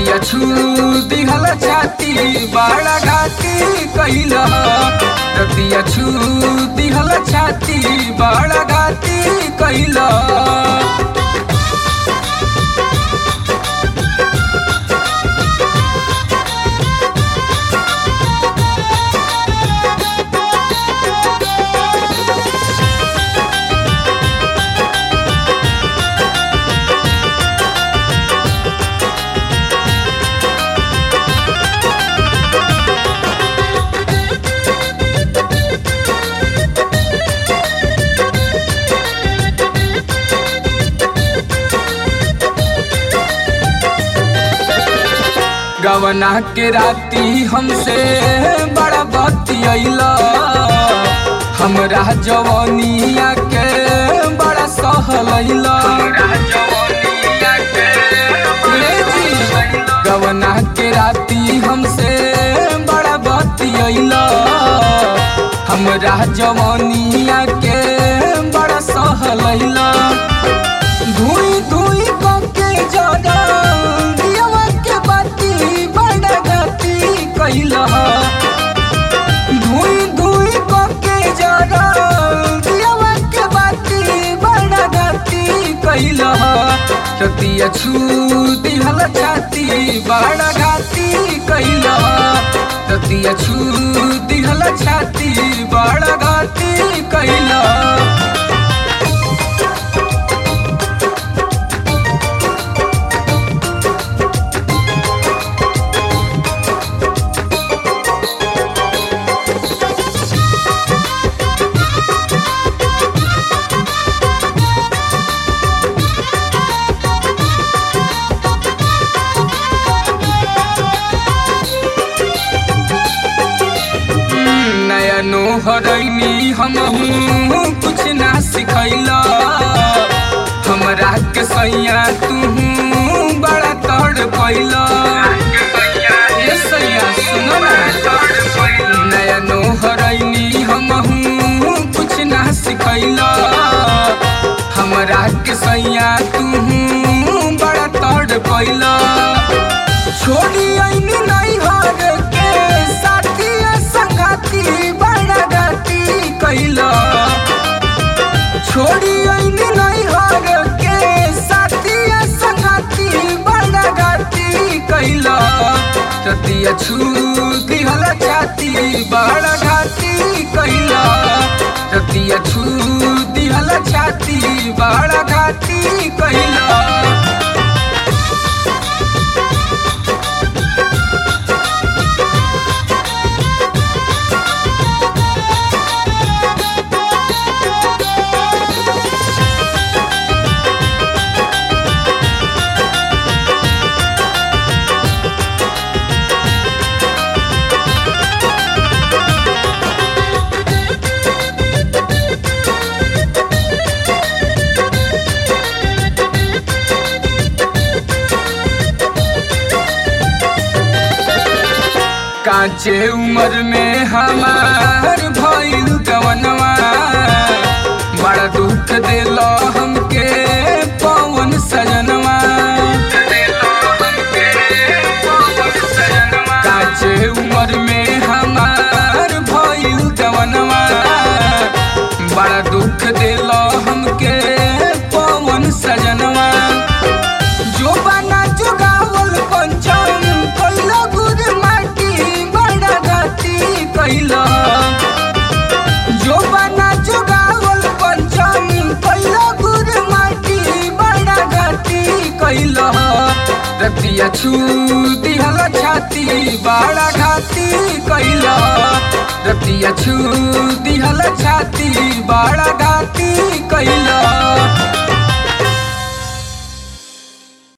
रतिया छू दिहल छाती बड़ा घाती कैल रतिया छू दिहल छाती बड़ा घाती कैल गवना के राती हमसे बड़ा बतियला हमरा जवानिया के बड़ा सहलैला गवना के राती हमसे बड़ा बतियला हमरा जवानिया के बड़ा सहलैला धुई धुई के जरा दियवा के बाती बड़ा गति कैला धुई धुई के जरा दियवा के बाती बड़ा गति कैला रतिया छू दिहल छाती बड़ा घाती कैला रतिया छू दिहल छाती बड़ा घाती कैला नया नोहरैनी हम कुछ ना सिखैला हमरा के सैया तू बड़ा तड़ पैला ए सैया सुन ना नया नोहरैनी हम कुछ ना सिखैला हमरा के सैया तू बड़ा तड़ पैला छोड़ी ऐनी नहीं हर के साथी संगाती बड़ा गति कैला छोड़ी ऐनी नहीं हर के साथी संगाती बड़ा गति कैला रतिया छू दिहल छाती बड़ा घाती कैला रतिया छू दिहल छाती बड़ा घाती कैला कांचे उम्र में हमार भइल गवनवा बड़ा दुख दिल हमके पवन सजनवा कांचे उम्र में हमार भइल गवनवा बड़ा दुख दिल हमके पवन सजनवा जो बना जुगावल पंचम कैला गुर माटी बड़ा गति कैला जो बना जुगावल पंचम कैला गुर माटी बड़ा गति कैला रतिया छू दिहल छाती बड़ा घाती कैला रतिया छू दिहल छाती बड़ा